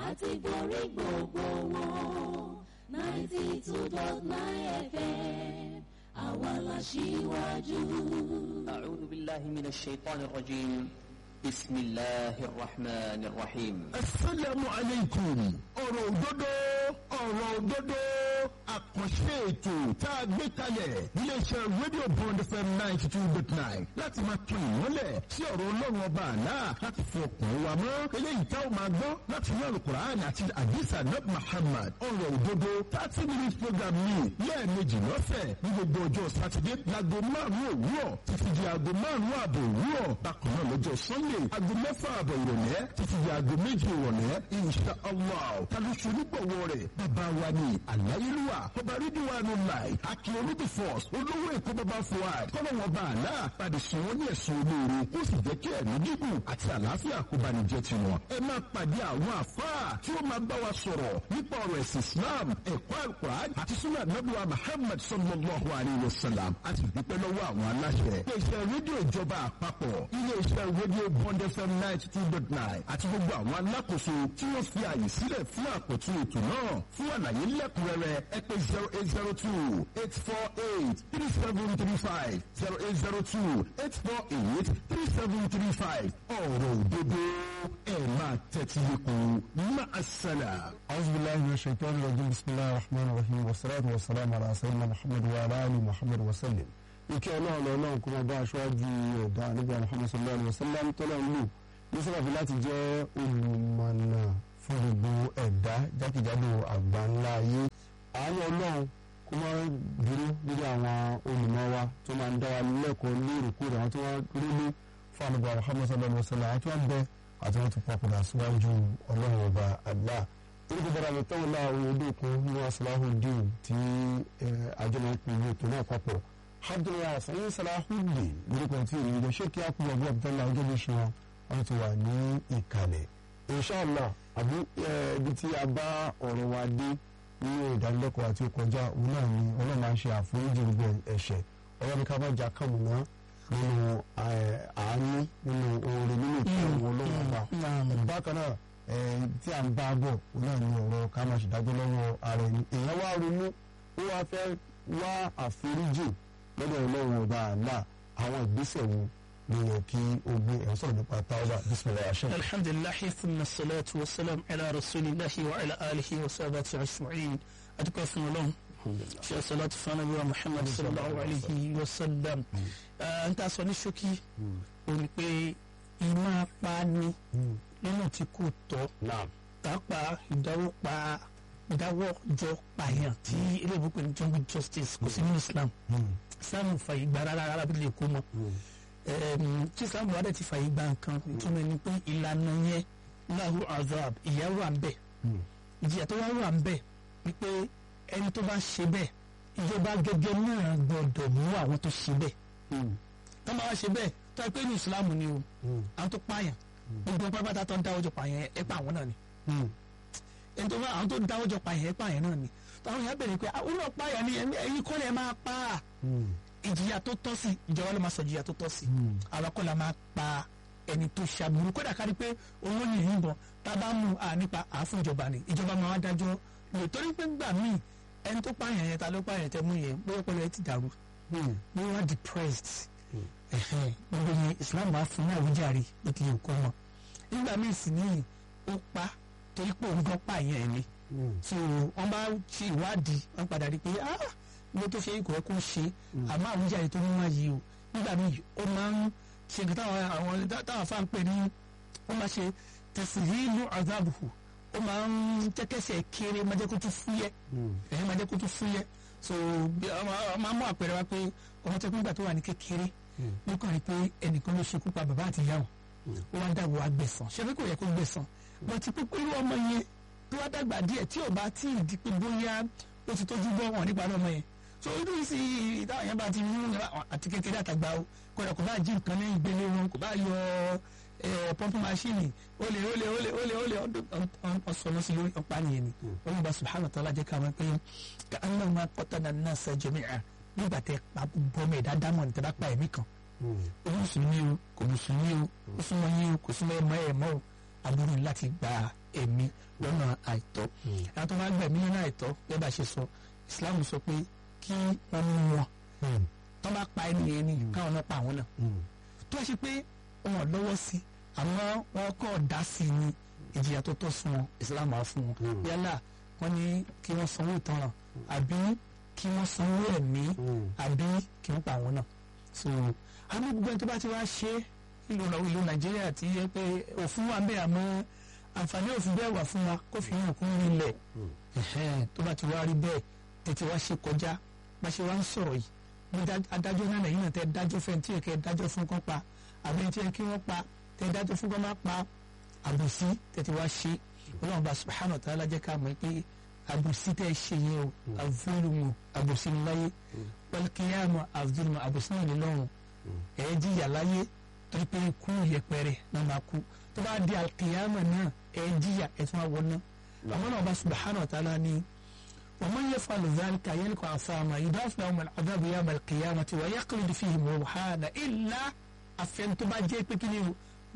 àti borí gbogbo wọn ninety two dot nine FM àwa la ṣíwájú. أعوذ بالله من الشيطان الرجيم بسم الله الرحمن الرحيم asalaamu aleykum ọ̀rọ̀ òdodo ọ̀rọ̀ òdodo àkànṣe ètò tá a gbé kalẹ̀ iléeṣẹ́ rédíò bond fm ninety two dot nine láti máa tún ìmọ́lẹ̀ sí ọ̀rọ̀ ọlọ́run ọba àlá láti fi ọkàn wa mọ́ eléyìí tá a máa gbọ́ láti ní alukur'an àti àdìsá nab muhammad ọ̀rọ̀ òdodo thirty minutes program ní lẹ́ẹ̀mejì lọ́sẹ̀ ní gbogbo ọjọ́ sátidé láago márùn-ún òwúrọ̀ títí di aago márùn-ún ààbò òwúrọ̀ bákan náà lọ́jọ́ sunday aago mẹ́fà ààbọ̀ ìrọ̀lẹ́ títí di aago méjì ìrọ̀lẹ́ insha allah tàbí ṣonígbọ̀wọ́ rẹ̀ bàbá wa ní àláyélúwà ọba rídíwánu láì akin olódì force olówó èkó bàbá fuad kọ́nà wọn bá àlá padì sùn wọn ní ẹ̀sùn olóore kó sì jẹ́ kí ẹ̀mí gígùn àti àlàáfíà kó bá ní jẹ́ tiwọn. ẹ máa pàdé àwọn àfáà tí ó máa bá wa sọ̀rọ̀ nípa ọ̀rọ̀ ẹ̀sìn islam ẹ̀kọ́ alukur'an àti sunnah nabuwa muhammad sallallahu alayhi wa sallam a sì dúpẹ́ lọ́wọ́ àwọn aláṣẹ. iléeṣẹ́ rédíò ìjọba àpapọ̀ iléeṣẹ́ rédíò bond fm ninety two dot nine àti gbogbo àwọn alákòóso tí wọ́n fi àyè sílẹ̀ fún àkótún ètò náà fún àlàyé lẹ́kùnrẹ́rẹ́ ẹ pè zero eight zero two eight four eight three seven three five zero eight zero two eight four eight three seven three five ọ̀rọ̀ òdodo ẹ̀ máa tẹ́tí lẹ́kùn máa ṣẹlẹ̀. أعوذ بالله من الشيطان الرجيم بسم الله الرحمن الرحيم والصلاة والسلام على سيدنا محمد وعلى آله محمد وسلم ìkẹ́ ọlọ́run lọ́lọ́run kó máa bá aṣáájú ẹ̀dá nígbà Muhammad sallallahu alayhi wa sallam tọ́lá ń lò ní sábàbí láti jẹ́ olùmọ̀nà fún gbogbo ẹ̀dá jákèjádò àgbà ńlá ayé àánú ọlọ́run kó máa dúró lórí àwọn olùmọ̀ wa tó máa ń dá wa lẹ́kọ̀ọ́ lóòrèkóòrè àwọn tó wá rí ní fún àlùbọ̀ Muhammad sallallahu alayhi wa sallam àti wọn bẹ àti wọn ti papòdà síwájú ọlọ́run ọba Allah orúkọ bára mi tọ́wọ́ láà oyè dókun ní Salahuddin tí àjọ máa ń pè ní ètò náà papọ̀ abdullahi asayin Salahuddin lórúkọ tí èyí lọ ṣé kí á kú ọgbọ́n abdullahi ọjọ́ bí ṣe wọn wọn ti wà ní ìkàlẹ̀ inshallah àbí ibi tí a bá ọ̀rọ̀ wa dé nínú ìdánilẹ́kọ̀ọ́ àti ìkọjá òun náà ni ọlọ́run máa ń ṣe àforíjì gbogbo ẹ̀ṣẹ̀ ọlọ́run ká bá jà kàmùná nínú àánú nínú oore nínú ìtàn ọlọ́run ọba bákan náà tí à ń bá bọ̀ òun náà ni ọ̀rọ̀ ká máa ṣèdájọ́ lọ́wọ́ ara ẹni èèyàn wá ronú ó wá fẹ́ wá àforíjì lọ́dọ̀ ọlọ́run ọba àlá àwọn ìgbésẹ̀ wo ló yẹ kí o gbé ẹ̀ sọ̀rọ̀ nípa táwọn bisimilayi aṣẹ́. الحمد لله ثم الصلاة والسلام على رسول الله وعلى آله وصحبه أجمعين أتقى في الله في الصلاة فنبي محمد صلى الله عليه وسلم أنت أصلي شوكي ونقول إما باني lọ́nà tí kò tọ́ pàápàá ìdáwọ́ pa ìdáwọ́ jọ pààyàn tí ilé ìbùkún ní jungle justice kò sí ní Islam Islam fàyè gba rárá rárá bí lè kó mọ́ tí Islam wà dẹ̀ ti fàyè gba nǹkan ìtumọ̀ ni pé ìlànà yẹn lahu azab ìyà wà ń bẹ̀ ìjìyà tó wá wà ń bẹ̀ wípé ẹni tó bá ṣe bẹ́ẹ̀ ìjọba gẹ́gẹ́ náà gbọ́dọ̀ mú àwọn tó ṣe bẹ́ẹ̀ tó máa ṣe bẹ́ẹ̀ tó ẹ pé ní Islam ni o àwọn tó pààyàn gbogbo pápátá tó ń dáwọ́ jọ pààyàn ẹ pa àwọn náà ni ẹni tó bá àwọn tó ń dáwọ́ jọ pààyàn ẹ pa àyàn náà ni táwọn yẹn bẹ̀rẹ̀ pé àwọn náà pààyàn ni ẹ̀yin kọ́ lẹ̀ máa pa á ìjìyà tó tọ́ sí ìjọba ló máa sọ ìjìyà tó tọ́ sí àwọn kọ́ la máa pa ẹni tó ṣàbùrù kódà kárí pé owó ní ìyìnbọn tá a bá mú a nípa àáfún ìjọba ni ìjọba máa dájọ́ lò torí pé gbà míì ẹni tó pààyàn yẹn ta ló pààyàn tẹ mú yẹn bóyá pẹ̀lú ẹ ti dàrú bí wọ́n depressed gbogbo yẹn Islam wà fún ní àwùjáre bó ti yẹ kó mọ nígbà míì sì ní ó pa torí pé òun gan pààyàn ẹ̀ ni so wọ́n bá ṣe ìwádìí wọ́n padà rí pé ah ibi tó ṣe ikọ̀ ẹ̀ kó ṣe àmọ́ àwùjáre tó mú wáyé o nígbà míì ó máa ń ṣe nǹkan táwọn àwọn táwọn afá ń pè ní ó máa ṣe tẹ̀sílílù azabuhu ó máa ń jẹ́kẹ́sẹ̀ kéré máa jẹ́ kó tún fúyẹ́ ẹ̀yìn máa jẹ́ kó tún fúyẹ́ so máa mú àpẹẹrẹ wá pé ọmọ tó kún gbà tó wà ní kékeré nípa rí pé ẹnìkan ló ṣekú pa bàbá àti ìyá wọn ó wá dàgbò wá gbẹ̀san ṣé pé kò yẹ kó gbẹ̀san bọ́tí pé irú ọmọ yẹn tó wá dàgbà díẹ̀ tí ò bá tí ì di pé bóyá ó ti tójú bọ́ wọn nípa ọmọ yẹn so irú yìí sì táwọn yẹn bá ti mú àti kékeré àtàgbà o kódà kò bá jí nǹkan lẹ́yìn gbélé wọn kò bá yọ pọ́ńpù máṣíìnì ó lè ó lè ó lè ó lè ó lè ọ̀sọ̀rọ̀ sí lórí ọ̀pá nìyẹn ni wọ́n bá subhanahu wa ta'ala jẹ́ ká wọ́n pé ká annahu ma qatala an-nasa jami'a nígbà tẹ pa bọ́mọ ẹ̀dá dámọ̀ ní tẹ bá pa ẹ̀mí kan ó mùsùlùmí o kò mùsùlùmí o ó súnmọ́ yín o kò súnmọ́ ẹ̀ mọ́ ẹ̀ mọ́ o aburú ni láti gba ẹ̀mí lọ́nà àìtọ́ àwọn tó bá gbẹ̀mí lọ́nà àìtọ́ bẹ́ẹ̀ bá ṣe sọ Islam sọ pé kí wọ́n mú wọn tó bá pa ẹni yẹn ni káwọn náà pa àwọn náà tó ṣe pé wọn lọ́wọ́ sí àmọ́ wọn kọ́ dá sí i ní ìjìyà tó tọ́ fún wọn Islam á fún wọn yálà wọ́n ní kí wọ́n sanwó ìtanràn àbí kí wọ́n sanwó ẹ̀mí àbí kí wọ́n pa àwọn náà so àmọ́ gbogbo ẹni tó bá ti wá ṣe ìlú ìlú Nàìjíríà ti yẹ pé òfin wà bẹ́ẹ̀ àmọ́ àǹfààní òfin bẹ́ẹ̀ wà fún wa kó fi hàn kún nílẹ̀ tó bá ti wá rí bẹ́ẹ̀ tètè wá ṣe kọjá bá ṣe wá ń sọ̀rọ̀ yìí ní adájọ́ náà lẹ́yìn náà tẹ́ dájọ́ fẹ́ tí èkẹ́ dájọ́ fún kán pa àbí tí ẹ kí wọ́n pa tẹ́ dájọ́ fún kán má pa àbòsí tètè wá ṣe ọlọ́run bá subhanahu wa ta'ala jẹ́ ká mọ̀ pé àbòsí tẹ́ ṣe yẹn o àvúlùmù àbòsí ní láyé wal-qiyāmah àvúlùmù àbòsí náà ní lọ́run ẹ̀ jìyà láyé torí pé kú yẹpẹrẹ náà máa kú tó bá di al-qiyāmah náà ẹ̀ jìyà ẹ̀ tún wá wọ náà àmọ́ náà bá subhanahu wa ta'ala ní ومن يفعل ذلك يلقى عصاما يضاف لهم العذاب يوم القيامة ويخلد فيه مهانا إلا àfẹn tó bá jẹ́ pé kí ni o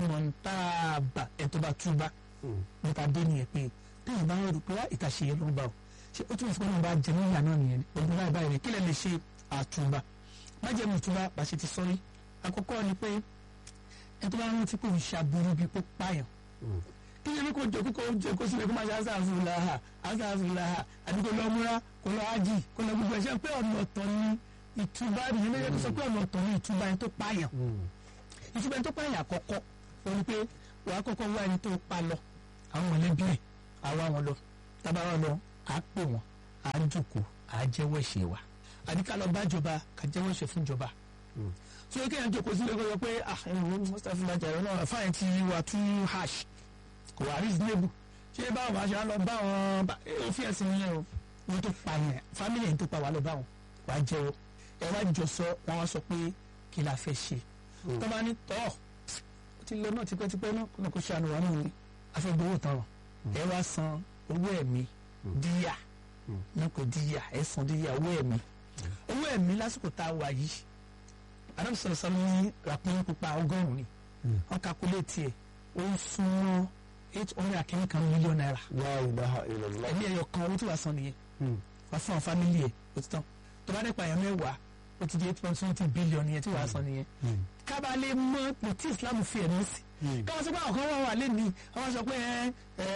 mọ̀ntàbà ẹ̀ tó bá túbà nípa dé nìyẹn pé téèyàn bá ń rò pé ìtàṣe yẹn ló ń bá o ṣé ó túmọ̀ sí pé wọ́n bá jẹ níyà náà nìyẹn ni ọdún báyìí báyìí rẹ̀ kí lè lè ṣe àtúbà má jẹ́ mi túbà bá ṣe ti sọ́rí àkọ́kọ́ ni pé ẹ̀ tó bá ń rántí pé òun ṣàbùrú bíi pé pààyàn kí ni kò jẹ kókó jẹ kó sílẹ̀ kó máa ṣe asáfùláhà asáfùláhà àbí kò lọ múra kò lọ ájì kò lọ gbogbo ẹ̀ṣẹ̀ pé ọ̀nà ọ̀tọ̀ ni ìtúbà nìyẹn ló yẹ kó sọ pé ọ̀nà ọ̀tọ̀ ni ìtúbà yẹn tó pààyàn ìtúbà yẹn tó pààyàn àkọ́kọ́ òun pé wàá kọ́kọ́ wá ẹni tó pa lọ àwọn mọ̀lẹ́bí ẹ̀ àwa wọn lọ tábà wọn lọ à pè wọn à jòkó à jẹ́wọ́ ẹ̀ṣẹ̀ wa àbí ká lọ bá jọba ká jẹ́wọ́ ẹ̀ṣẹ̀ fún jọba tí ó kéèyàn jòkó sílẹ̀ kó yọ pé ah ẹ̀rọ mustapha bàjẹ́ náà fáyẹn ti wà tún hash kò wá reasonable ṣé báwo máa ṣe á lọ bá wọn òfin ẹ̀sìn yẹn o wọn tó pa yẹn family yẹn tó pa wà lọ bá wọn wàá jẹ́wọ́ ẹ wá jọ sọ wọn wá sọ pé kí la fẹ́ ṣe tó bá ní tọ́ ó ti lọ náà tipẹ́tipẹ́ náà kó náà kó ṣàánú wa náà ni afẹ́gbowó tán ẹ wá san owó ẹ̀mí díyà náà kò díyà ẹ san díyà owó ẹ̀mí owó ẹ̀mí lásìkò tá a wà yìí adam sọ̀rọ̀ sọ́nù ní ràpín pupa ọgọ́rùn-ún ni wọ́n kakuléètì ẹ̀ ó ń súnmọ́ eight hundred akẹ́yìn kan mílíọ̀nù náírà la ilaha illallah. ẹ̀mí ẹ̀yọ kan owó tí wàá san nìyẹn wàá fún àwọn fámìlì ẹ̀ ó ti tán tó bá dẹ́pọ̀ àyàn mẹ́wàá ó ti di eight point twenty billion yẹn tí wàá san nìyẹn kábà lè mọ pé tí Islam fi ẹ̀mí sí káwọn sọ pé àwọn kan wà wà lẹ́nìí àwọn sọ pé ẹ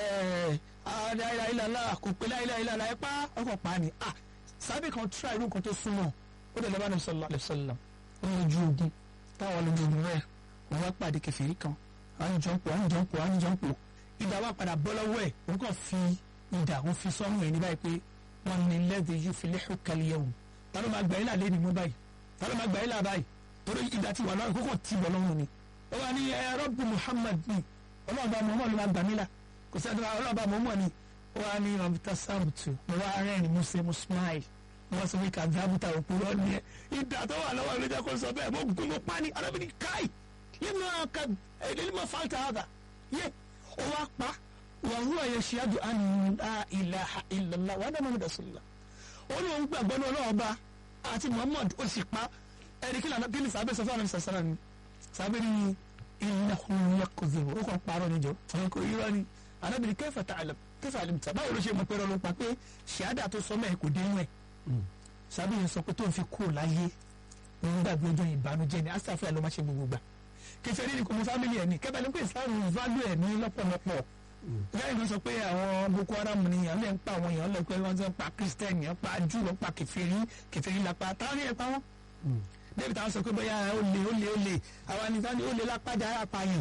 ẹ aláìláìláìlá kò pé láìláìláìlá ẹ pa ọkọ̀ pa ni ah sábẹ́ kan tíra irú nǹkan tó súnmọ́ ó dẹ̀ lọ́ba ní sọlá àlẹ́sọ̀lá ó ní ojú ogun táwọn lójú ogun rẹ̀ wọ́n wá pàdé kẹfìrí kan àwọn jọ ń pò àwọn jọ ń pò àwọn jọ ń pò ìdá wa padà bọ́ lọ́wọ́ ẹ̀ òun kàn fi ìdá òun fi sọ́mù ẹ̀ ní báyìí pé wọ́n ní lẹ́dí yóò fi lẹ́hùn kálí ẹ̀wù ta ló máa gbà yín là lé ní mú báyìí ta ló máa gbà yín là báyìí torí ìdá ti wà lọ́rùn kókò tí bọ̀ lọ́rùn ni ó wà ní ẹ rọ́bù Muhammad ni ọlọ́run bá Muhammad ló máa gbà mí là kò sẹ́ni ọlọ́run bá Muhammad ni ó wà ní ọ̀bùtà sáàbùtù mo wá rẹ́rìn mo ṣe mo smile wọ́n sọ pé kàdábùtà òpùrọ̀ ni ẹ ìdá tó wà lọ́wọ́ ìlú jẹ́ kó sọ bẹ́ẹ̀ mo gún mo pa ni arábìnrin káì lẹ́nu ọ̀ka ẹ̀ẹ́dẹ́gbẹ̀mọ̀ fàlítà àgà yẹ ó wá pa wàhùwà yashhadu an la ilaha illallah wa anna muhammadan rasulullah ó ní òun gbàgbọ́ ní ọlọ́wọ́ bá àti muhammad ó sì pa ẹ̀rí kí lànà kí ni sàbẹ̀ sọ fún àwọn sàṣàrà ni sàbẹ̀ ni innahu yakdhib ó kàn parọ́ níjọ àwọn kò yíra ni anábìrin kayfa ta'lam kayfa alimta báwo ló ṣe mọ̀ pẹ́rọ ló pa pé ṣíádà tó sọ mẹ́ẹ̀ kò dé inú ẹ̀ sàbẹ̀ yẹn sọ pé tó ń fi kú láyé òun gbàgbé ọjọ́ ìbànújẹ́ ni asáfẹ́ ló má ṣe gbogbo gbà kẹsẹ̀ ní kò mú fámìlì ẹ̀ ní kẹ́bẹ́ ní pé islam value ẹ̀ ní lọ́pọ̀lọpọ̀ lẹ́yìn ló sọ pé àwọn boko haram ni àwọn ẹ̀ ń pa àwọn èèyàn lọ pé wọ́n ti ń pa christian yẹn pa jù lọ pa kẹfẹ́rí kẹfẹ́rí la pa táwọn ẹ̀ pa wọ́n. débi táwọn sọ pé bóyá ó lè ó lè ó lè àwọn anìkan ni ó lè lápájà ara pààyàn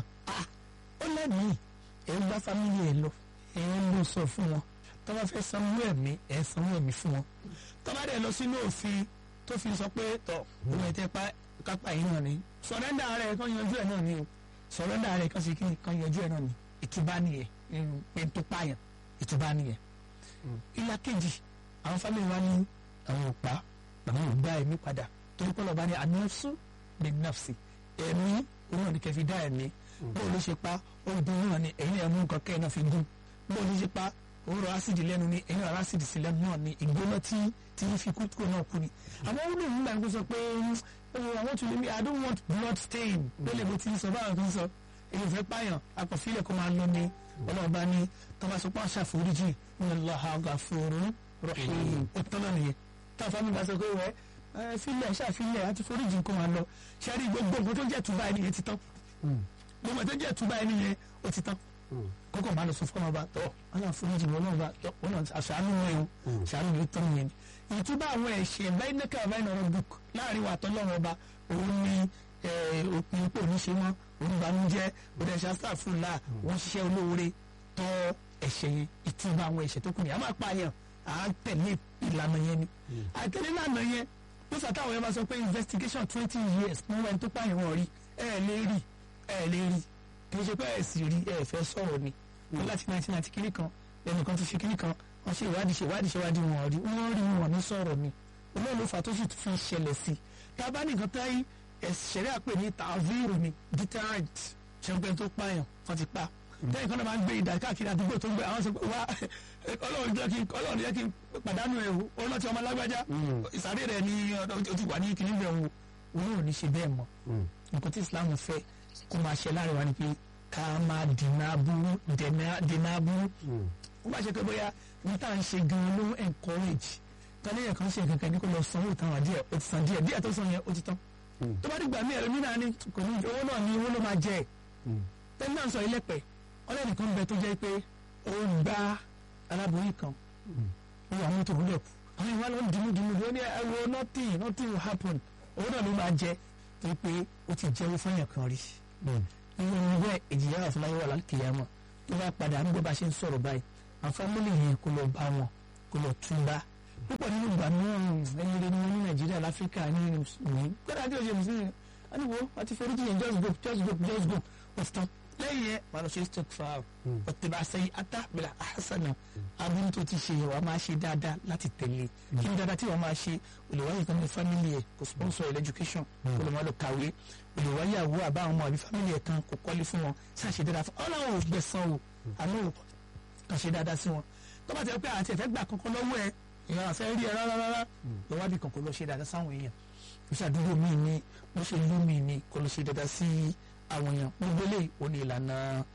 ó lẹ́mìí ẹ̀ ń bá fámìlì ẹ̀ lọ ẹ̀ ń lọ sọ fún wọn tó bá fẹ́ sanwó ẹ̀mí ẹ̀ sanwó ẹ̀mí fún wọn tó bá dẹ̀ lọ sínú òfin tó fi sọ pé tọ̀ òun ẹ̀ tẹ́ pa kápá yìí náà ni sọ̀rẹ́ndà rẹ̀ kan yanjú ẹ̀ náà ni o sọ̀rẹ́ndà rẹ̀ kan sì kí kan yanjú ẹ̀ náà ni ìtúbá nìyẹn nínú pé tó pààyàn ìtúbá nìyẹn. ìlà kejì àwọn fámìlì wa ní àwọn òpá àwọn ògbà ẹ̀mí padà torí pé ọlọ́ba ní anọ́sù ní nọ́ọ̀sì ẹ̀mí òun náà ní kẹfì dá ẹ̀mí bóun ló ṣe pa ọdún náà ni ẹ̀yin ẹ̀mú nǹkan kẹ́ ẹ̀ náà fi gún bóun ló ṣe pa òwúrọ̀ ásìdì lẹ́nu ni ẹ̀yin ọ̀rọ̀ ásìdì sí lẹ́nu náà ni ìgbóná tí tí fi kú kúrò náà kú ni. àwọn ó lóun gbà ń sọ pé I want to leave me I don't want blood stain lólè bó ti sọ báwọn tó ń sọ èyí ò fẹ́ pààyàn akọ̀fílẹ̀ kó máa lọ ni ọlọ́run bá ní tọ́ba sọ pé wọ́n ṣàforíjì ní Allahu ghafurun rahim ó tán náà nìyẹn táwọn mi bá sọ pé wẹ́ ẹ filẹ̀ ṣàfilẹ̀ àti foríjì kó máa lọ ṣẹ́rí gbogbo nǹkan tó jẹ́ túbà ẹni yẹn ti tán gbogbo tó jẹ́ túbà ẹni yẹn ó ti tán kókò máa lọ sọ fún ọba tọ ọlọ́run foríjì wọn náà bá tọ wọn náà aṣàánú wọn o aṣàánú mi tán yẹn ìtúbà àwọn ẹ̀ṣẹ̀ báyìí nẹ́kà báyìí nọ̀rọ̀ book láàrin wa tọ́lọ́run ọba òun ni òpin ipò oníṣe mọ́ oníbanújẹ́ òdẹ̀ṣà sáfùlà wọ́n ṣiṣẹ́ olóore tọ́ ẹ̀ṣẹ̀ yẹn ìtúbà àwọn ẹ̀ṣẹ̀ tó kù ní a máa pààyàn à ń tẹ̀lé ìlànà yẹn ni àtẹ̀lé ìlànà yẹn ló fà táwọn yẹn bá sọ pé investigation twenty years mo wẹ́n tó pààyàn wọn rí ẹ̀ lè rí ẹ̀ lè rí kì í ṣe pé ẹ̀ sì rí ẹ̀ fẹ́ sọ̀rọ̀ ni wọ́n láti nineteen ninety kiri kan ẹnìkan ti ṣe kiri kan wọ́n ṣe ìwádìí ṣe ìwádìí ṣe ìwádìí wọn rí wọ́n rí wọn ní sọ̀rọ̀ ni olóòlù fà tó sì fi ṣẹlẹ̀ sí i tá a bá nìkan táyì ẹ̀ṣẹ̀rẹ́ àpè ní tàvíìrù ni deterrent ṣẹ́ńpẹ́ tó pààyàn wọ́n ti pa tẹ́yìn kan náà máa ń gbé ìdá káàkiri àdúgbò tó ń gbé àwọn sọ pé wá ọlọ́run jẹ́ kí ọlọ́run jẹ́ kí n pàdánù ẹ̀ o ọlọ́run ti ọmọ alágbájá ìsàrè rẹ̀ ni ó ti wà ní kìnní bẹ̀ o òun ò ní ṣe bẹ́ẹ̀ mọ́ nǹkan tí Islam fẹ́ kó máa ṣe láàrin wa ni pé ká máa dènà aburú dènà aburú ó bá ṣe pé bóyá ní tá à ń ṣe gan-an ló encourage tọ́lẹ́yìn kan ṣe kankan ní kó lọ sanwó ìtàn wà díẹ̀ ó ti san díẹ̀ díẹ̀ tó san yẹn ó ti tán tó bá dìgbà mí ẹ̀rọ nínú àní kò ní owó náà ní owó ló máa jẹ ẹ̀ tẹ́lẹ̀ náà sọ ilé pẹ̀ ọlẹ́nì kan bẹ tó jẹ́ pé ó gba aláboyún kan ó wà mọ́tò wúlẹ̀ kù àwọn ìwà ló ń dìmú dìmú ó ní ẹ̀rọ nothing nothing will happen owó náà ló máa jẹ tó pé ó ti jẹ́wọ́ fún yàn kan rí irú ẹni bẹ́ẹ̀ ìjìyà wà fún láyé wà lálùkìyàmọ̀ tó bá padà nígbà bá ṣe ń sọ̀rọ̀ báyìí àwọn fámìlì yẹn kó lọ bá wọn kó lọ túnbá púpọ̀ nínú ìgbà náà ẹyin rẹ ni wọn ní nàìjíríà láfíríkà ní mùsùlùmí gbọ́dọ̀ àti òṣèlú mùsùlùmí wọn ni wo wọn ti foríjì yẹn just go just go just go wọ́n tán lẹ́yìn yẹn wọn lọ ṣe stock file ọ̀tẹ̀bà sẹ́yìn ata bẹ̀rẹ̀ àhásánà aburú tó ti ṣe wàá máa ṣe dáadáa láti tẹ̀lé kí ni dáadáa tí wàá máa ṣe olùwáyé kan ní family ẹ̀ kò sponsor ẹ̀ education kò lè máa lọ kàwé olùwáyé àwọ̀ àbá àwọn ọmọ àbí family ẹ̀ kan kò kọ́lé fún wọn ṣáà ṣe dáadáa fún ọ láwọn ò gbẹ̀sán o àmọ́ ò kàn ṣe dáadáa sí wọn tó bá ti rẹ pé àti ẹ̀fẹ́ gbà kankan lọ́wọ́ ẹ̀ èèyàn àfẹ́ rí ẹ rárá rárá lọ́wọ́ bí kan kò lọ ṣe dáadáa sáwọn èèyàn ó ṣàdúgbò míì ní bó ṣe lú míì ní kò lọ ṣe dáadáa sí àwọn èèyàn gbogbo lè ó ní ìlànà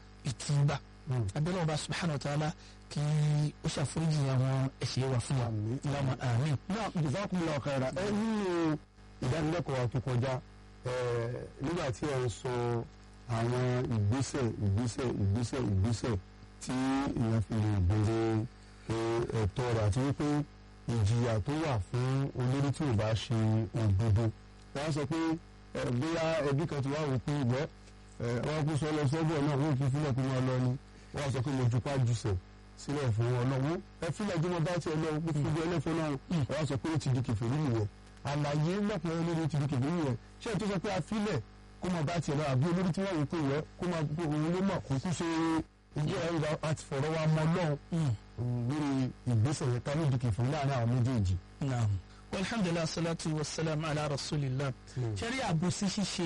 ìtúbà abẹ́lẹ́ ọba subhanahu wa ta'ala kí ó ṣàforíjì àwọn ẹ̀ṣẹ̀ wa fún wa lọ́mọ àmín. náà jazakumullahu khaira ẹ nínú ìdánilẹ́kọ̀ọ́ tó kọjá nígbà tí ẹ ń sọ àwọn ìgbésẹ̀ ìgbésẹ̀ ìgbésẹ̀ ìgbésẹ̀ tí ìyẹn fi lè béèrè ẹ̀tọ́ rẹ̀ àti wípé ìjìyà tó wà fún olórí tí ò bá ṣe òdodo wọ́n sọ pé bóyá ẹbí kan ti wá wò pé ìgbẹ́ wọ́n kú sọ lọ sọ́gbọ̀ náà wọ́n fi fílẹ̀ kó máa lọ ni wọ́n sọ pé mo jupá jùsẹ̀ sílẹ̀ fún wọn náà wọ́n ẹ fílẹ̀ jẹ́ mo bá tiẹ̀ lọ mo fi gbé ẹlẹ́fọ́ náà wọ́n sọ pé ó ti di kèfèrí nìyẹn àlàyé lọ́pọ̀ olórí ti di kèfèrí nìyẹn ṣé ètò sọ pé a fílẹ̀ kó máa bá tiẹ̀ lọ àbí olórí tí wọ́n wò pé ìwẹ́ kó máa bó òun ló mọ̀ kó kú ṣe ìjẹ́ ẹ̀rọ àti fọ̀rọ̀ wa mọ́ lọ́hùn lórí ìgbésẹ̀ yẹn ká ló di kèfèrí láàrin àwọn méjèèjì. alhamdulilah salatu wa salam ala rasulillah ṣẹ́rí àbòsí ṣíṣe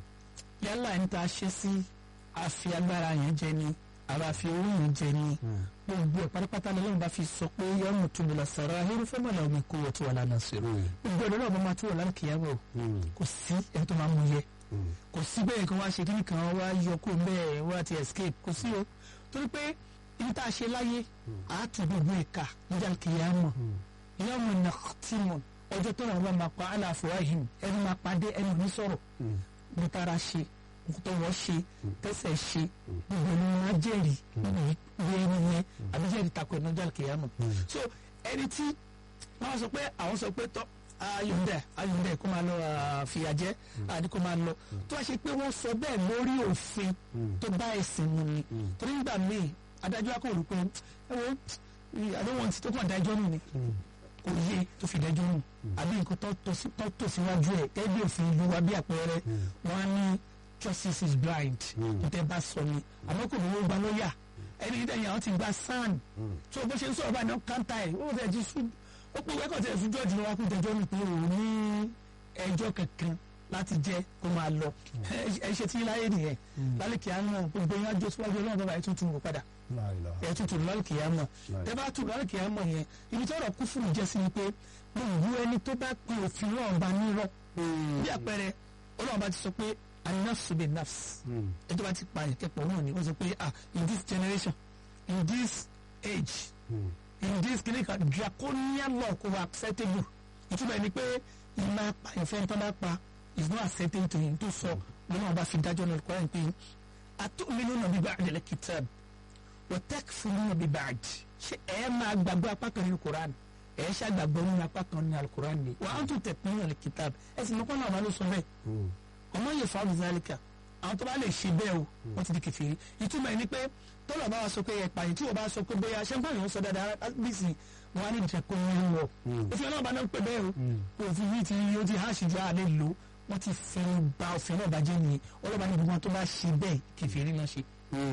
yálà ń ta ṣe sí àfi agbára yẹn jẹ ni àbá fi owó yẹn jẹ ni gbogbo ẹ̀ pátápátá lọ́wọ́ bá fi sọ pé yọ ọmọ tó bọ̀lá sọ̀rọ̀ ahérú fẹ́ mọ̀lá omi kó wọ́n tó wà lánàá sí i gbogbo ẹ̀rọ náà bá máa tó wà lánàá kìyàwó kò sí ẹni tó máa mú yẹ kò sí bẹ́ẹ̀ kan wá ṣe kíní kan wá yọ kó bẹ́ẹ̀ wá ti escape kò sí o torí pé ibi tá a ṣe láyé àátú gbogbo ẹ̀ka níjà kìyàmọ̀ yọmọ nàktímọ̀ ọjọ́ tó náà wọ́n máa pa aláàfọwáhìn ẹni máa pàdé ẹni ò ní sọ̀rọ̀ mo tara ṣe tó wọ́n ṣe tẹ́sẹ̀ ṣe gbogbo ni wọ́n á jẹ́rìí nínú ìwé ẹni yẹn àbí jẹ́rìí takò ẹ̀nà ọjà kìyàmọ̀ so ẹni tí wọ́n sọ pé àwọn sọ pé tọ́ ayọ̀ǹdẹ̀ ayọ̀ǹdẹ̀ kó máa lọ fìyà jẹ àdí kó máa lọ tó wá ṣe pé wọ́n sọ bẹ́ẹ̀ lórí òfin tó bá ẹ̀sìn mu ni torí nígbà míì adájọ́ akọ̀rò pé ẹ wo àdéhùn ti tó kàn dájọ́ nù ni kò yé tó fi dájọ́ nù àbí nǹkan tó tò síwájú ẹ̀ gẹ́gẹ́ bí òfin ìlú wa bí àpẹẹrẹ wọn á ní justice is blind kò tẹ́ bá sọ ni àmọ́ kò ní wọ́n gba lọ́ọ̀yà ẹni yìí dẹ̀yìn àwọn ti gba sàn tó bó ṣe ń sọ̀rọ̀ báyìí náà káńtà ẹ̀ ó fẹ́ ti sùn ó pé wẹ́kọ̀ tẹ̀ fún jọ́ọ̀jì lọ́wọ́ kó tẹjọ́ mi pé òun ní ẹjọ́ kankan láti jẹ́ kó máa lọ ẹ ṣe tí láyé nìyẹn lálẹ́kì àánú gbogbo yẹn ajó síwájú ọlọ́run bàbá ẹ̀ tuntun wò padà ẹ̀ tuntun lálẹ́kì àánú tẹ́ bá tún lálẹ́kì àánú yẹn ibi tí ọ̀rọ̀ kú fún mi jẹ́ sí ni pé mo wú ẹni tó bá pe òfin náà bá nírọ̀ bí àpẹẹrẹ ọlọ́run bá ti sọ pé anafsu bi nafs ẹ tó bá ti pa ìkẹ́pọ̀ náà ni wọ́n sọ pé ah in this generation in this age in this clinical draconian law kò wà acceptable ìtumọ̀ ẹni pé ìmọ̀ apàyànfẹ́ tó bá pa is not acceptable to him tó sọ lọ́nà ọba fi dájọ́ náà kọ́ ẹ̀ pé àtúnmínú bí ba'd al-kitab wa takfuruna bi ba'd ṣé ẹ máa gbàgbọ́ apá kan nínú Quran ẹ ṣe àgbàgbọ́ nínú apá kan nínú al-Quran ni wa antum tatminu al-kitab ẹ sì mọ́kànlá ọ̀ma ló sọ bẹ́ẹ̀ ọmọ yẹ fáwọn zálíkà àwọn tó bá lè ṣe bẹ́ẹ̀ o wọ́n ti di kèfèrí ìtumọ̀ ẹni pé tọ́lọ̀ bá wa sọ pé ẹ̀pà yìí tí wọ́n bá sọ pé bóyá ṣé ń báyìí wọ́n sọ dáadáa bísí wọn á ní ìjẹ́ kó ń wọ̀ òfin ọlọ́ọ̀bá náà ń pè bẹ́ẹ̀ o òfin yìí ti ó ti háàṣì ju àlẹ́ lò wọ́n ti fi ba òfin náà bàjẹ́ nìyẹn ọlọ́ọ̀bá ní gbogbo wọn tó bá ṣe bẹ́ẹ̀ kèfèrí náà ṣe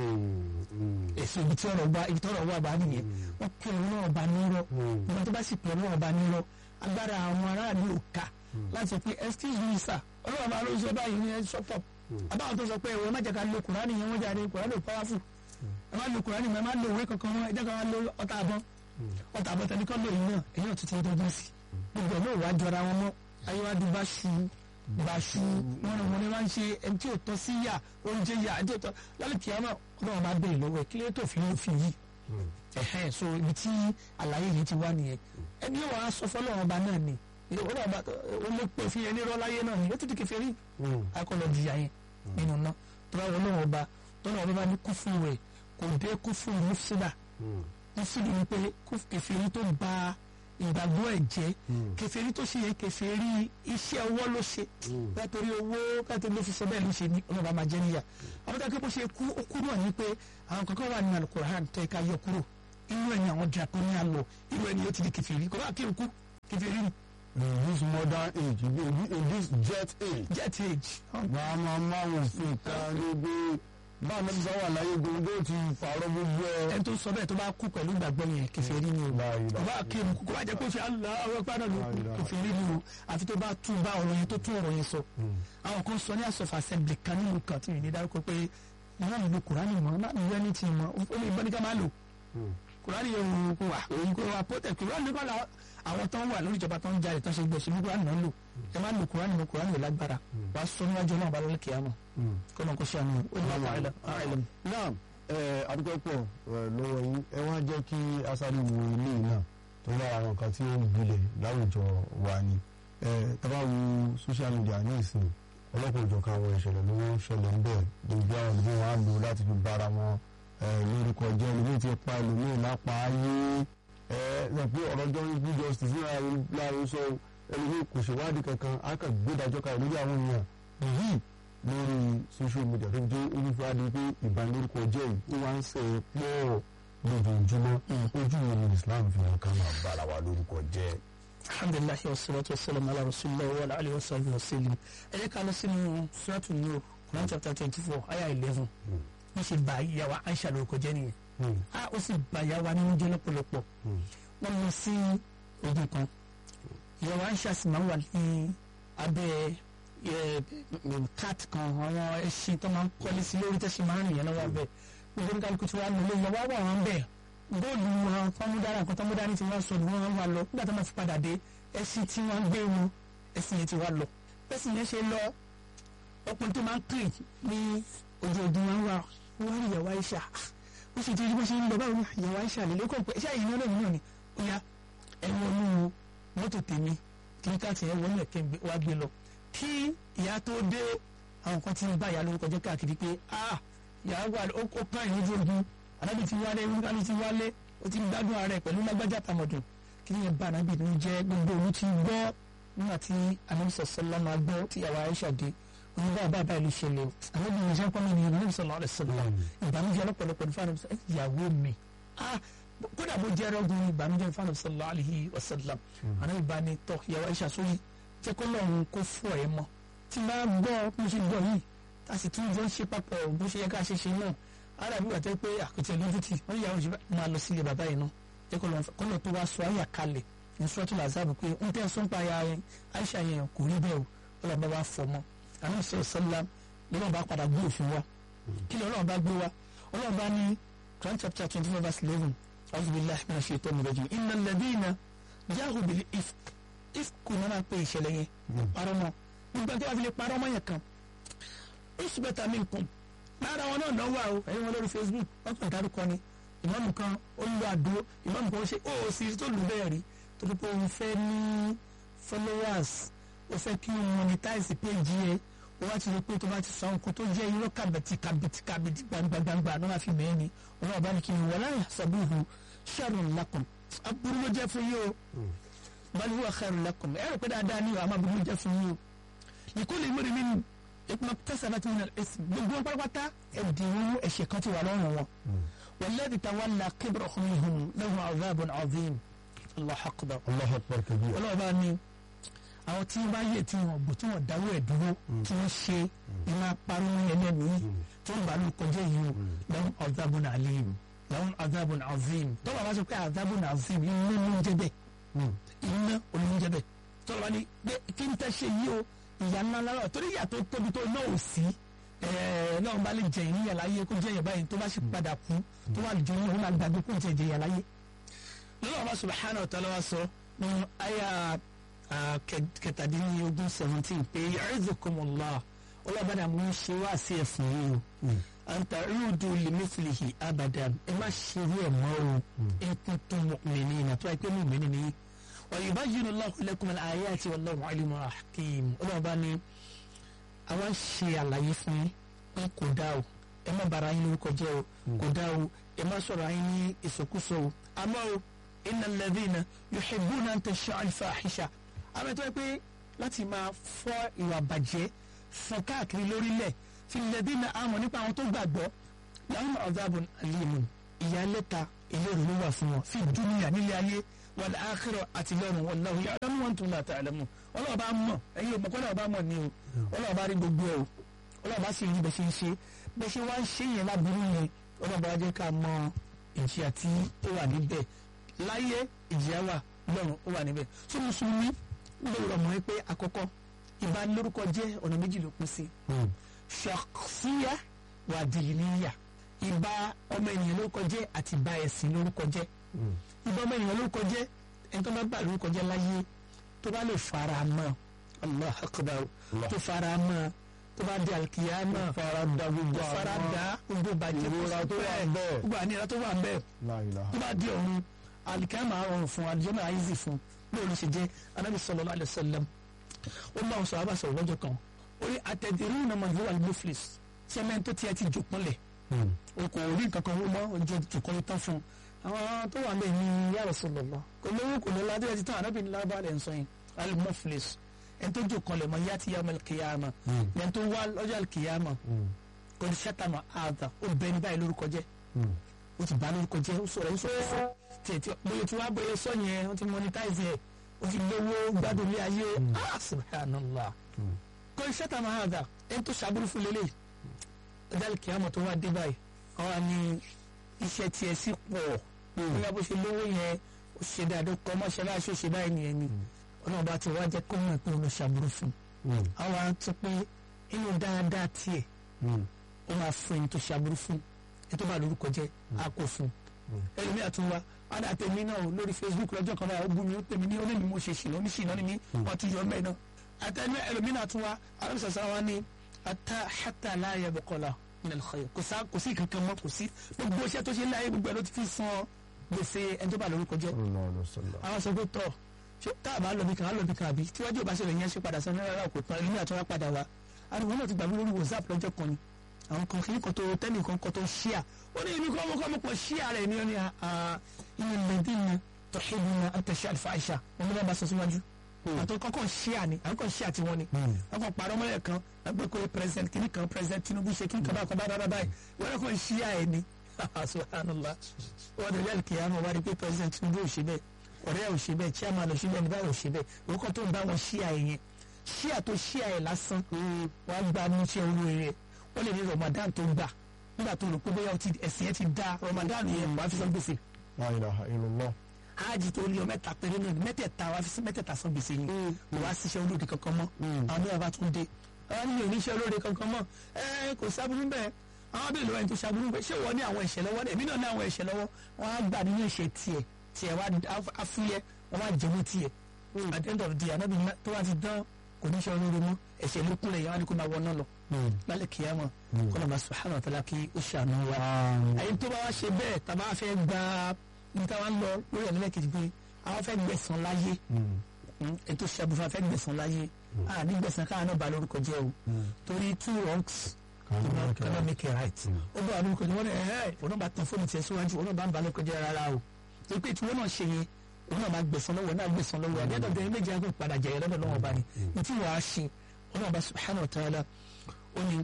èso ibi tí ọ̀rọ̀ wà ibi tí ọ̀rọ̀ wà bá nìyẹn wọ́n pè ọlọ́run ọba nírọ́ ìgbà tó bá sì pè ọlọ́run ọba nírọ́ agbára àwọn aráàlú ò ká láti sọ pé excuse me sir ọlọ́run ọba ló sọ báyìí ní ẹ shut up àbáwọn tó sọ pé ìwọ má jẹ́ ká lo kùránì yẹn wọ́n jáde kùránì ò powerful ẹ má lo kùránì ẹ má lo òwe kankan wọn ẹ jẹ́ ká wá lo ọta àbọ̀ ọta àbọ̀ tẹ̀lé kọ́ lóyún náà èyí ò tuntun dọ́gbọ́n sí gbogbo ẹ̀ náà wàá jọra wọn mọ́ ayéwájú bá ṣu bá ṣu wọn ni wọn ni wọn ṣe ẹni tí ò tọ́ sí yà oúnjẹ yà ẹni tí ò tọ́ lálẹ́ kìámà ọlọ́run bá bẹ̀rẹ̀ lọ́wọ́ ẹ̀ kí ló tó fi ń fi yìí ẹ̀hẹ́n so ibi tí àlàyé yìí ti wá nìyẹn ẹni yóò wá sọ fọlọ́run ọba náà ni ọlọ́run ọba ó lè pè fi ẹni rọ́ láyé náà ni ó ti di kèfèrí akọlọ jìyà yẹn nínú náà tọ́lá ọlọ́run ọba tọ́lá ọba bá ní kú fún rẹ̀ kò dé kú fún mufsida mufsida ni pé kèfèrí tó ba ìgbàgbọ́ ẹ̀ jẹ́ kèfèrí tó ṣe yẹ kèfèrí iṣẹ́ ọwọ́ ló ṣe bẹ́ẹ̀ torí owó bẹ́ẹ̀ torí ló fi ṣe bẹ́ẹ̀ ló ṣe ní ọlọ́ba máa jẹ́ níyà àwọn tó kẹ́ bó ṣe kú ó kú náà ní pé àwọn kankan wà ní alukoran tó yẹ ká yọ kúrò inú ẹ̀ ní àwọn draconian law inú ẹ̀ ní ó ti di kèfèrí kò bá kí n kú kèfèrí ni. in this modern age in this- in this jet age jet age. máa máa máa wọ̀ sí ìta níbi bá a mẹ́tí sáwà láyé gbogbo ti fàárọ̀ gbogbo ẹ̀. ẹni tó sọ bẹ́ẹ̀ tó bá kú pẹ̀lú ìgbàgbọ́ yẹn kèfèrí ni o La ilaha kò bá kírun kò bá jẹ́ kó ṣe aláwọ̀ ẹ̀pá náà ló La ilaha kèfèrí ni o àfi tó bá tún bá ọ̀rọ̀ yẹn tó tún ọ̀rọ̀ yẹn sọ. àwọn kan sọ ní asọ̀fà assembly kan nínú kan tí mi ní dárúkọ pé wọn náà lo kùránì mọ́ náà ní ẹni tí mọ́ ó lè bọ́ ní ká máa lò kùránì yẹn kò wà òun kò wà pọ́tẹ̀ kùránì kọ́ la àwọn tó ń wà lórí ìjọba tó ń jalè tó ń ṣe gbèsè ní kùránì náà lò ẹ má lo kùránì mọ́ kùránì yóò lágbára wàá sọ níwájú náà balẹ̀ kíámà kọ́nà kó ṣe àná ó ní wàá fà áìlẹ̀ náà ẹ adúgbò pọ̀ ẹ, lọ́wọ́ yín ẹ wá jẹ́ kí asáré wo ilé yìí náà tó bá àwọn nǹkan tí ó ń gbilẹ̀ láwùjọ wa ni ẹ tábà wo social media ní ìsìn ọlọ́pàá òjọ̀kan àwọn ìṣẹ̀lẹ̀ ló ń ṣẹlẹ̀ ń bẹ̀ gbogbo àwọn olùgbé wọn á lò láti fi bára wọn ẹ, lórúkọ jẹ́ ẹlòmíì ti pa ẹlòmíì lápá ayé ẹ ẹ pé ọ̀rọ̀ jọ ń bí justice ní láàrin sọ ẹlòmíì kò ṣèwádìí kankan á kàn gbé ìdájọ́ kalẹ̀ lórí àwọn èèyàn yìí lórí social media tó jẹ́ olùfẹ́ adé pé ìbanilórúkọ jẹ́ yìí ó wá ń ṣe é pọ̀ lójoojúmọ́ ojú wo ni Islam fi hàn ká máa bára wa lórúkọ jẹ́. alhamdulilayi wa salatu wa salam ala rasulillah wa ala alihi wa sahbihi wa sallam ẹ jẹ́ ká lọ sínú suratu nur Quran chapter twenty four aya eleven wọ́n ṣe bá ìyàwó Aisha lórúkọ jẹ́ nìyẹn a ó sì bá ìyàwó nínú jẹ́ lọ́pọ̀lọpọ̀ wọ́n lọ sí ogun kan ìyàwó Aisha sì máa ń wà ní abẹ́ ẹ, cat kan àwọn ẹṣin tó máa ń kọ́lé sí lórí tẹ́sí máa ń rìn yẹn lọ́wọ́ abẹ́ gbogbo ní kálukú tí wàá nílé ìyàwó àwọn àwọn bẹ́ẹ̀ góòlù wọn fọmúdára nǹkan tọmúdára tí wọ́n sọ ni wọ́n wá lọ nígbà tó máa fi padà dé ẹṣin tí wọ́n gbé wọn ẹṣin yẹn ti wá lọ ẹṣin yẹn ṣe lọ ọkùnrin tó máa ń kiri ní ojú ogun wọn wá wọ́n rí ìyàwó Aisha ó sì ti rí bó ṣe ń lọ báwo ni ìyàwó Aisha lè lókàn pé ṣáà ìyẹn lónìí náà ni ó yá ẹ̀wọ̀n inú mọ́tò tèmi kí káàtì ẹ̀ wọlé ẹ̀kẹ́ wá gbé lọ kí ìyá tó dé àwọn kan ti ń bá ìyá lórúkọ jẹ́ káàkiri pé ah ìyá wà ó ó kàn yín ojú ogun anábì ti wálé wíwálé ti wálé ó ti ń gbádùn ara ẹ̀ pẹ̀lú lágbájá tàmọ̀dùn kí ni yẹn bá anábì ní jẹ́ gbogbo olú ti gbọ́ nígbà tí anábì sọ̀sọ́lá máa gbọ́ tí ìyàwó Aisha dé òun bá bá báyìí ló ṣẹlẹ̀ o anábì yẹn ṣe ń pọ́n mi nìyẹn anábì sọ̀lá ọ̀rẹ́ sọ̀lá ìbànújẹ́ ọlọ́pọ̀lọpọ̀ ní fáwọn ìyàwó mi ah kódà bó jẹ́ ẹrọ́gùn ìbànújẹ́ fáwọn sọ̀lá àlìhí wasallam anábì bá ní tọ́ ìyàwó Aisha sórí jẹ́ kó lọ́run kó fọ́ ẹ mọ́ tí máa gbọ́ bó ṣe gbọ́ yìí a sì tún jọ ń ṣe papọ̀ bó ṣe yẹ ká ṣe ṣe náà ara bí wàá tẹ́ pé àkùtì ẹlẹ́dìtì wọ́n yà wọ́n ṣe máa lọ sílé bàbá yìí náà jẹ́ kó lọ́n kó lọ́ tó wá sọ àyà kalẹ̀ ní sọ́tù làzáàbù pé ń tẹ́ sọ́n pa ya yẹn Aisha yẹn kò rí bẹ́ẹ̀ o ọlọ́run bá wá fọ mọ́ àwọn sọ̀rọ̀ sọ́lá lọ́wọ́n bá padà gbé òfin wa kí ni ọlọ́run bá gbé wa ọlọ́run bá ní Quran chapter twenty four verse eleven a'udhu billahi minash shaitani rajim innal ladhina jahu bil ifk ifk kò náà máa pe ìṣẹ̀lẹ̀ yẹn parọ́ mọ́ nígbà tí wàá fi lè parọ́ mọ́ yẹn kan usbata minkum lára wọn náà náà wà o ẹ̀yin wọn lórí facebook wọn kàn dárúkọ ni ìmáàmù kan ó lu àdó ìmáàmù kan ó ṣe ó sì tó lù bẹ́ẹ̀ rí torí pé òun fẹ́ ní followers ó fẹ́ kí wọ́n monetize page yẹ ó wá ti rí pé tó bá ti sọ nǹkan tó jẹ́ irọ́ kàbẹ̀tì kàbẹ̀tì kàbẹ̀tì gbangba-gbangba náà fi mẹ́ẹ̀ ni òun ọba ní kí ni wala yahsabuhu sharrun lakum aburú ló jẹ́ fún yín o bal huwa khairun lakum ẹ rò pé dáadáa ni àmọ́ aburú ló jẹ́ fún yín o likulli imri'in minhum ma iktasabat min al-ithm gbogbo wọn pátápátá ẹ̀dínwó ẹ̀ṣẹ̀ kan ti wà lọ́rùn wọn walladhi tawalla kibrahu minhum lahu 'adhabun 'adhim Allahu akbar Allahu akbar kabir. ọlọ́ọ̀bá ni àwọn tí wọ́n bá yẹ tí wọ́n bò tí wọ́n dáwọ́ ẹ̀ dúró tí wọ́n ṣe iná parọ́ ní ẹlẹ́mìí tí wọ́n bá lù kọjá yìí o lahum 'adhabun 'alim lahum 'adhabun 'azim tọ́lá bá sọ pé 'adhabun 'azim iná ló ń jẹ bẹ́ẹ̀ iná olóúnjẹ bẹ́ẹ̀ tọ́lá bá ní pé kí n tẹ́ ṣe yìí o ìyá ńlá ńlá torí ìyá tó tóbi tó náà ò sí náà bá lè jẹ ìyá láyé kó jẹ ìyá báyìí tó bá sì padà kú tó wà lójú ní òun àgbàgbé kó jẹ ìyá láyé. lọ́wọ́ Allah subhanahu wa ta'ala wa sọ nínú àyà kẹtàdínlógún seventeen pé ya'izukumullah ọlọ́bàdà mú un ṣe wá sí ẹ̀fún yìí o an ta'udu limithlihi abadan ẹ má ṣe rí ẹ̀ mọ́ o in kuntum mu'minina tó wáyé pé mu'minin ni ويبين الله لكم الآيات والله عليم حكيم ọlọ́ọ̀bá ni àwọn ṣe àlàyé fún yín pé kò dá o ẹ má bara yín lórúkọ jẹ́ o kò dá o ẹ má sọ̀rọ̀ yín ní ìsọkúsọ o àmọ́ o inna alladhina yuhibbuna an tasha'a al-fahisha àmọ́ tó yẹ pé láti máa fọ́ ìwà bàjẹ́ fún káàkiri lórílẹ̀ fi alladhina àmọ́ nípa àwọn tó gbàgbọ́ lahum adhabun alimun ìyálẹ́ta ìlérò ló wà fún wọn fi dúnìyà nílé ayé wal akhirah àti lọ́run wallahu ya'lamu wa antum la ta'lamun ọlọ́wọ́ bá mọ̀ ẹ̀yin òmùkọ́ ọlọ́wọ́ bá mọ̀ ni o ọlọ́wọ́ bá rí gbogbo ẹ̀ o ọlọ́wọ́ bá sì rí bẹ́ẹ̀ ṣe ń ṣe bẹ́ẹ̀ ṣe wá ń ṣe yẹn láburú yẹn ọlọ́wọ́ bá jẹ́ ká mọ ìjìyà tí ó wà níbẹ̀ láyé ìjìyà wà lọ́run ó wà níbẹ̀ tó mùsùlùmí lóòrọ̀ mọ́ pé àkọ́kọ́ ìbanilórúkọ jẹ́ ọ̀nà méjì ló pín sí shakhsiyya wa diniyya ìbá ọmọ ènìyàn lórúkọ jẹ́ àti ìbá ẹ̀sìn lórúkọ jẹ́ ìbá ọmọ ènìyàn lórúkọ jẹ́ ẹni tó bá gbà lórúkọ jẹ́ láyé tó bá lè fara mọ́ allah akbar tó fara mọ́ tó bá di alikiyama fara da gbogbo tó fara àwọn da gbogbo bàjẹ́ ìrora tó wà bẹ́ẹ̀. gbogbo àníyàn tó wà bẹ́ẹ̀ La ilaha. tó bá di ọ̀run alikiyama rọrùn fún alijọ́nà àìsí fún bóyá ló ṣe jẹ́ anabi sallallahu alaihi wasallam ó bá wọn sọ àbá sọ̀rọ̀ lọ́jọ́ kan ó ní atadruna man huwa al-muflis sẹ́mẹ́ntì tó tiẹ̀ ti jòpọ̀lẹ̀ o kò rí nǹkan kan mọ́ ojú ìtukọ̀ tán fún un àwọn tó wà bẹ́ẹ̀ ni ya Rasulullah kò lówó kò lọ́la tó yẹ ti tán ànábì ní lábá rẹ̀ ń sọ yẹn al-muflis ẹni tó jòkó lẹ̀ mọ́ yàtí yàmọ̀ kìyàmà ẹni tó wá lọ́jọ́ kìyàmà kò ní sátánà àdà ó bẹ ní báyìí lórúkọ jẹ́ ó ti bá lórúkọ jẹ́ ó sọ̀rọ̀ ó sọ̀rọ̀ fún tiẹ̀ tí bóyá tí wàá bóyá sọ yẹn ó ti monetize yẹ ó ti lówó gbádùn ilé ayé ah subhanallah kò ní sátánà àdà ẹni tó ṣàbúrú fún lélẹ̀ ọjọ́ kìyàmà tó wá dé báyìí àwọn ni iṣẹ́ tiẹ̀ sì pọ̀ bóyá bó ṣe lówó yẹn ó ṣe dáadáa kọ́ mọ́ṣáláṣí ó ṣe báyìí nìyẹn ni ọlọ́run bá ti wá jẹ́ kó mọ̀ pé ó lọ ṣàbúrò fún un àwọn á tún pé inú dáadáa tiẹ̀ ó máa fún ẹni tó ṣàbúrò fún ẹni tó bá lórúkọ jẹ́ á kó fún un ẹlòmíà tún wá ádà tèmi náà lórí Facebook lọ́jọ́ kan báyìí ó bú mi ó tèmi ní ó lè ní mo ṣe ṣìnà oníṣìnà ni mí wọ́n tún yọ mẹ́ẹ̀ náà àtẹnu ẹlòmíà tún wá alábìsọ̀sọ̀ wa ní ata hata láàyè bọ̀kọ̀lá min al-khayr kò sá kò sí kankan mọ́ kò sí gbogbo iṣẹ́ tó ṣe láyé gbogbo ẹ̀ ló ti fi san gbèsè ẹni tó bá lórúkọ jẹ́ Sallallahu alaihi wasallam. àwọn sọ pé tọ ṣé tá a bá lọ bí kan á lọ bí kan àbí tíwájú ìbáṣẹ rẹ yẹn ṣe padà sọ náírà kò tán ẹlẹ́mìí àtúnwá padà wá àdìwọ́n náà ti gbàgbé lórí whatsapp lọ́jọ́ kan ni àwọn kan kìíní kan tó tẹ́lẹ̀ kan kan tó ṣíà ó ní ibi kọ́ ọmọ kọ́ ọmọ pọ̀ ṣíà rẹ̀ ní ọ́nì ìyẹn lẹ́dínà tọ́hìnà àtẹ̀ṣẹ́ àlùfáàṣà wọn ló bá bá sọ síwájú àtọ́ kọ́kọ́ ṣíà ni àwọn kan ṣíà tiwọn ni wọn kàn parọ́ mọ́lẹ̀ kan ẹgbẹ́ kó president kìíní kan president Tinubu ṣe kìíní kan bá kan bá bá báyìí wọn kàn ṣíà ẹ̀ ni subhanallah wọn dẹ̀ lẹ́yìn kìíní àwọn wá rí pé president Tinubu ò ṣe bẹ́ẹ̀ ọ̀rẹ́ ò ṣe bẹ́ẹ̀ chairman ò ṣe bẹ́ẹ̀ nígbà ò ṣe bẹ́ẹ̀ orúkọ tó ń bá wọn ṣíà ẹ̀ yẹn ṣíà tó ṣíà ẹ̀ lásán wọn á gba ní iṣẹ́ olóore rẹ̀ wọ́n lè ní Ramadan tó gbà nígbà tó rò pé bóyá ọtí ẹ̀sìn yẹn ti da Ramadan yẹn wàá fi san gbèsè La ilaha illallah. hajj tó lé ọ mẹ́ta péré náà ni mẹ́tẹ̀ẹ̀ta wàá fi mẹ́tẹ̀ẹ̀ta san gbèsè yìí kò wá síṣẹ́ olóde kankan mọ́ àwọn mẹ́wàá bá tún dé àwọn ní oníṣẹ́ olóde kankan mọ́ ẹ kò sábúrú bẹ́ẹ̀ àwọn bí ìlú ẹni tó sábúrú bẹ́ẹ̀ ṣé wọ́n ní àwọn ẹ̀ṣẹ̀ lọ́wọ́ èmi náà ní àwọn ẹ̀ṣẹ̀ lọ́wọ́ wọ́n á gbà nínú ẹ̀ṣẹ̀ tiẹ̀ tiẹ̀ wá afúyẹ́ wọ́n á jẹun tiẹ̀ at the end of the day anábì tó wá ti dán kò ní ṣe olóore mọ́ ẹ̀ṣẹ̀ ló kúnlẹ̀ yẹn wá ní kó máa wọ náà lọ lálẹ́ kìyàmọ̀ kọ́nà bá subhanahu wa ta'ala kí ó ṣàánú wa ẹ̀yin tó bá wá ṣe bẹ́ẹ̀ tàbá fẹ́ gba ní táwa ń lọ lórí ẹ̀ nílẹ̀ kejì pé àwọn fẹ́ gbẹ̀sán láyé ẹ̀ tó ṣe àbúfà fẹ́ gbẹ̀sán láyé a ní gbẹ̀sán káà náà ba lórúkọ jẹ́ o torí two wrongs cannot make a right ó bá lórúkọ jẹ́ wọ́n ní ẹ̀ẹ́ òun náà bá tan fóònù tiẹ̀ síwájú òun náà bá ń ba lórúkọ jẹ́ rárá o torí pé tí wọ́n náà ṣe yẹn òun náà máa gbẹ̀sán lọ́wọ́ náà gbẹ̀sán lọ́wọ́ àbí ẹ̀dọ̀ bẹ̀rẹ̀ méjì àgbẹ̀ padà jẹ̀yẹ̀ lọ́dọ̀ lọ́wọ́ bá ní ní tí wàá ṣe òun náà bá subhanahu wa ta'ala ó ní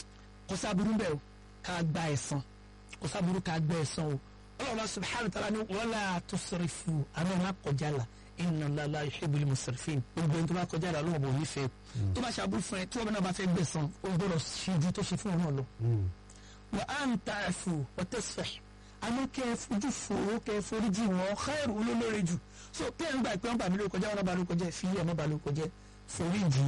kò sábúrú bẹ́ẹ̀ o ká gba ẹ̀san kò sábúrú ká gba ẹ̀san o ọlọ́run bá subhanahu wa ta'ala ní wala tusrifu àmọ́ ẹ̀ má kọjá la inna Allaha la yuhibbul musrifin gbogbo ẹni tó bá kọjá la ọlọ́run bò ní fẹ́ tó bá ṣàbúrú fún ẹ tí wọ́n bá bá fẹ́ gbẹ̀san ó gbọ́dọ̀ ṣe ju tó ṣe fún ọ náà lọ. wa an ta'fu wa tasfah àmọ́ kẹ́ ẹ fojú fòró kẹ́ ẹ foríjì wọn khairu olólórí jù so kí ẹ ń gbà pé wọ́n bà mí lórúkọ jẹ́ wọ́n bà lórúkọ jẹ́ fi ẹ̀ mọ́ bà lórúkọ jẹ́ foríjì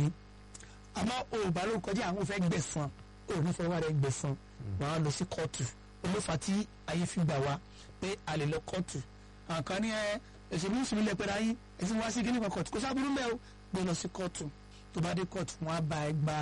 àmọ́ o ò bà lórúkọ jẹ́ àwọn fẹ́ gbẹ̀san o ò ní fẹ́ wá rẹ̀ gbẹ̀san wọ́n á lọ sí kóòtù olófà tí ayé fi gbà wá pé a lè lọ kóòtù àkàn ní ẹ ẹsẹ ní sùnmí lẹ pẹ̀lú ayé ẹsẹ wá sí kíní kan kóòtù kó sábúrú mẹ o gbé lọ sí kóòtù tó bá dé kóòtù wọ́n á bá ẹ gba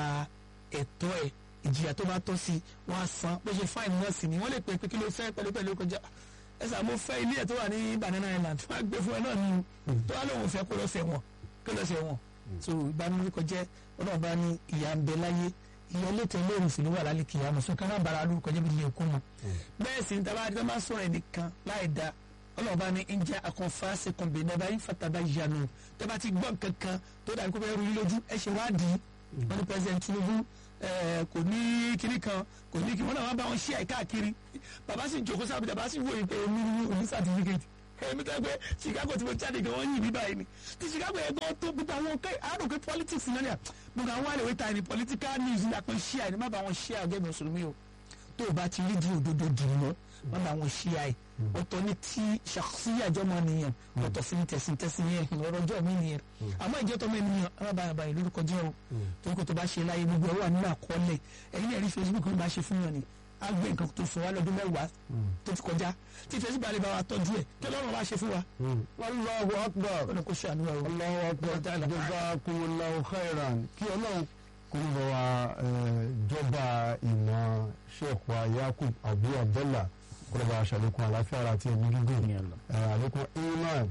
ẹ̀tọ́ ẹ ìjìyà tó bá tọ́ sí wọ́n á san bó ṣe fáìní náà sì ni wọ́n lè pè pé kí ló fẹ́ pẹ̀lú pẹ̀lú kọjá ẹsẹ àmọ́ fẹ́ ilé ẹ̀ tó wà ní Banana Island wọ́n á gbé fún ẹ náà ní tó wà lóun fẹ́ kó lọ sẹ̀ wọ̀n kó lọ sẹ̀ wọ̀n so ìbánilórúkọ jẹ́ ọlọ́run bá ní ìyá ń bẹ láyé ìyá létò olóòrùn sì ló wà lálẹ́ kìí àmọ́ sọ ká má bara lórúkọ jẹ́ bí ilé ẹ̀kọ́ mọ́ bẹ́ẹ̀ sì ń taba adé máa sọ̀rọ̀ ẹnìkan láì da ọlọ́run bá ní ń jẹ́ akọ̀nfàṣe kan bẹ̀rẹ̀ bá yín fataba yanu tẹ́ bá ti gbọ́ kankan tó dàbí kó bẹ́ẹ̀ rú yín lójú ẹ ṣe wádìí wọ́n ní president Tinubu kò ní kinní kan kò ní kí wọ́n náà wá bá wọn ṣí àìkáàkiri bàbá sì jókòó sábà bàbá sì wòye pé omi ní omi certificate èmi tó gbé Chicago tí mo jáde gan wọ́n yìn mí báyìí ni tí Chicago yẹn gan tó gbogbo àwọn kẹ́ àrò pé politics náà ni à gbogbo àwọn àlèwé ta ni political news ní àpò ṣíà ni má bá wọn ṣíà ọgẹ́ mi mùsùlùmí o tó o bá ti rí di òdodo dì mọ́ má bá wọn ṣíà ẹ̀ ọ̀tọ̀ ní tí ṣàkóṣíyàjọ́ mọ́ nìyẹn ọ̀tọ̀ sí ní tẹ̀sí tẹ̀sí yẹn ọ̀rọ̀ ọjọ́ mi nìyẹn àmọ́ ìjẹ́ tọ́mọ ènìyàn arábàyàbà yìí lórúkọ jẹ́ o tó ń kó tó bá ṣe láyé gbogbo ẹ̀ wà nínú àkọọ́lẹ̀ ẹ̀yin ẹ̀rí Facebook ló bá ṣe fún yàn ni á gbé nǹkan tó fún wa lọ́dún mẹ́wàá tó ti kọjá tí Facebook balẹ̀ bá wa tọ́jú ẹ̀ kí Ọlọ́run bá ṣe fún wa. Allahu akbar ọ̀nà kò ṣàánú wa o. Allahu akbar jazakumullahu khairan kí Ọlọ́run kó ń bọ̀ wá jọba ìmọ̀ Sheikh wa Yakub Abu Abdullah kọlọba aṣàlékún àlàáfíà ara àti ẹ̀mí gígùn àlékún iman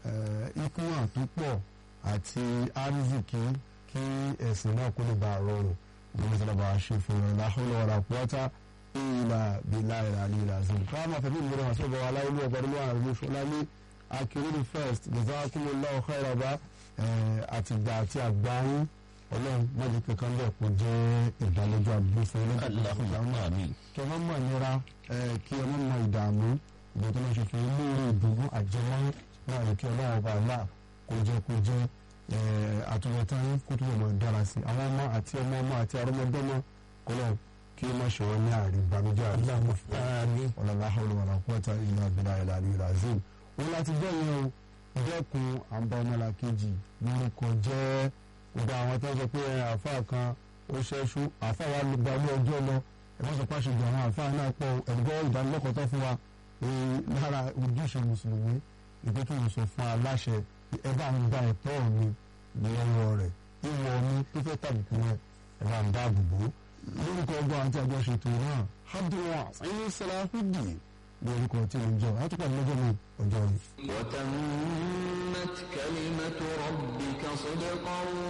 ikuma tó pọ̀ àti arizikì kí ẹ̀sìn náà kó lè bá a rọrùn gbogbo tí a bá ṣe fún ẹ láhùn wàlá quwwata illa billahi al-aliyyil azim káwọn máa fẹ́ bí ìmúlẹ̀ wọn sọ́gbà wà láyé lóògbà lóògbà àwọn àrùn ṣọlá ní akérèdè first jazakumullahu khairan bá àtìgbà àti àgbà yín ọlọ́run mọ́jú kankan bẹ́ẹ̀ kó jẹ́ ìdálẹ́jọ́ àdúgbò fún ẹlẹ́dàá kí ọmọ mọ̀ nira kí ọmọ mọ̀ ìdààmú ìgbà tó máa ṣe fún ilé ìwé ìdùnnú àjẹmọ́ náà ní kí ọlọ́run ọba àlá kó jẹ́ kó jẹ́ àtúbọ̀tán kó túbọ̀ mọ̀ dára sí àwọn ọmọ àti ọmọ ọmọ àti arúmọdọ́mọ kọlọ́ kí ó má ṣe wọn ní àárín ìbànújẹ́ àdúgbò ọ̀làlá hawla wala quwwata illa billahi al-aliyyil azim wọn láti jẹ́ yẹn o dẹ́kun àǹbá ọmọlàkejì lórúkọ jẹ́ gbogbo àwọn tó ń sọ pé àáfàá kan ó ṣẹ́ṣú àáfàá wa ló gba ilé ọjọ́ lọ ẹ̀fọ́ sọ pàṣẹ ìgbà àwọn àáfàá náà pọ̀ ẹ̀gbọ́ ìdánilẹ́kọ̀ọ́ tó fún wa lára ojúṣe mùsùlùmí ìpè tó ń sọ fún aláṣẹ ẹ bá ń gba ẹ̀tọ́ mi lọ́wọ́ rẹ̀ ìwọ mi tó fẹ́ tàbùkù rẹ̀ ẹ bá ń dáàbò bò lórúkọ ọgbọ́n àti àjọṣètò náà abdulwas ayé salahudi lórúkọ tí mo jọ àtúpọ̀ lọ́jọ́ mi ọjọ́ mi. وتمت كلمة ربك صدقا